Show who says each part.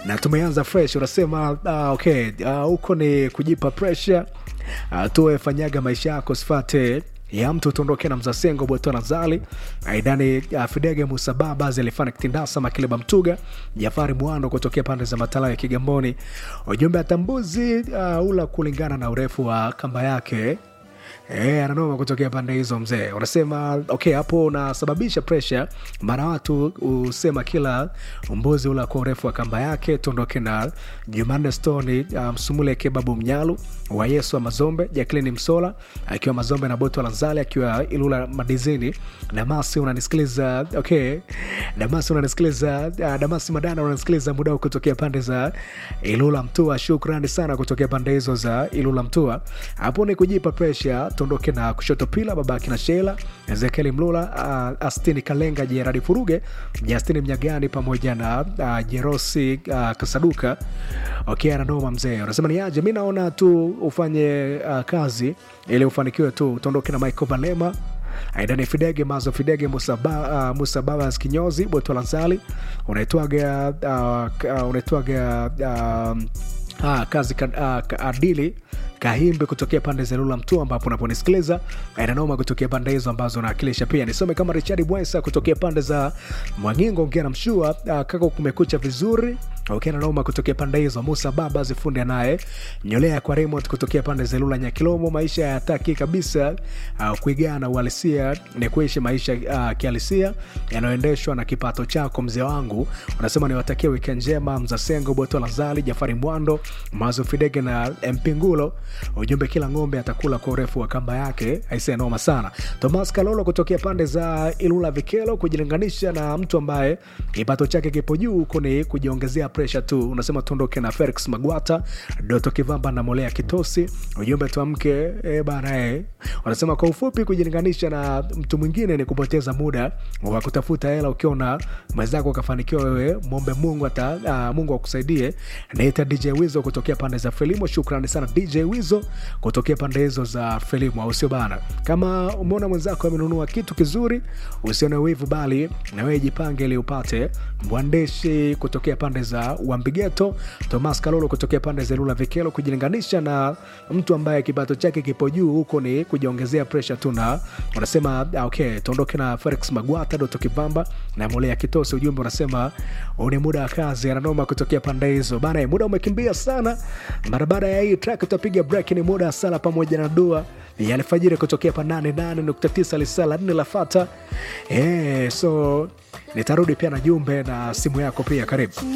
Speaker 1: na tumeanza fresh unasema uh, okay huko uh, ni kujipa pressure uh, tuwe fanyaga maisha yako sifate ya mtu tuondoke na mzasengo bwetona zali aidani uh, fidege musababa zilifana kitindasa makileba mtuga jafari mwando kutokea pande za matala ya kigamboni ujumbe atambuzi uh, ula kulingana na urefu wa kamba yake E, ananoma kutokea pande hizo mzee unasema okay hapo unasababisha presha mara watu husema kila mbuzi ula kwa urefu wa kamba yake tuondoke na jumanne stoni msumule um, kebabu mnyalu wa yesu wa mazombe jaklini msola akiwa mazombe na boto lanzali akiwa ilula madizini damasi unanisikiliza okay damasi unanisikiliza uh, damasi madana unanisikiliza muda kutokea pande za ilula mtua shukrani sana kutokea pande hizo za ilula mtua hapo ni kujipa presha tuondoke na kushoto pila babaki na shela ezekieli mlula uh, astini kalenga jeradi furuge justini mnyagani pamoja na uh, jerosi uh, kasaduka okay ananoma mzee unasema ni aje mi naona tu ufanye uh, kazi ili ufanikiwe tu tuondoke na michael valema aidani fidege mazo fidege musababa uh, musa kinyozi botolanzali unaitwaga uh, uh, unaitwaga uh, Ah, kazi uh, adili kahimbe kutokea pande za lula mtu ambapo unaponisikiliza inanoma kutokea pande hizo ambazo naakilisha pia nisome kama richard bwesa kutokea pande za mwangingo ongea na mshua uh, kaka kumekucha vizuri okay, nanoma kutokea pande hizo musa baba zifundi naye nyolea kwa remote kutokea pande za lula nyakilomo maisha yataki kabisa uh, kuigana uhalisia ni kuishi maisha uh, kihalisia yanayoendeshwa na kipato chako mzee wangu unasema niwatakia wikend njema mzasengo botola zali jafari mwando mazo fidege na mpingulo ujumbe kila ng'ombe atakula kwa urefu wa kamba yake aisee noma sana tomas kalolo kutokea pande za ilula vikelo kujilinganisha na mtu ambaye kipato chake kipo juu huko ni kujiongezea presha tu unasema tuondoke na felix magwata doto kivamba na molea kitosi ujumbe tuamke e bana e. wanasema kwa ufupi kujilinganisha na mtu mwingine ni kupoteza muda wa kutafuta hela ukiona mwenzako ukafanikiwa wewe mombe mungu ata uh, mungu akusaidie naita dj wizo kutokea pande za felimo shukrani sana dj wizo kutokea pande hizo za felimo au sio bana kama umeona mwenzako amenunua kitu kizuri usione wivu bali na wewe jipange ili upate mwandishi kutokea pande za wambigeto tomas kalolo kutokea pande za lula vikelo kujilinganisha na mtu ambaye kipato chake kipo juu huko ni kujiongezea presha tu na unasema okay tuondoke na felix magwata doto kibamba na molea kitosi ujumbe unasema ni muda wa kazi ananoma kutokea pande hizo bana muda umekimbia sana mara baada ya hii track tutapiga break ni muda wa sala pamoja na dua ya alfajiri kutokea pa 88.9 lisala 4 la fata eh so nitarudi pia na jumbe na simu yako pia karibu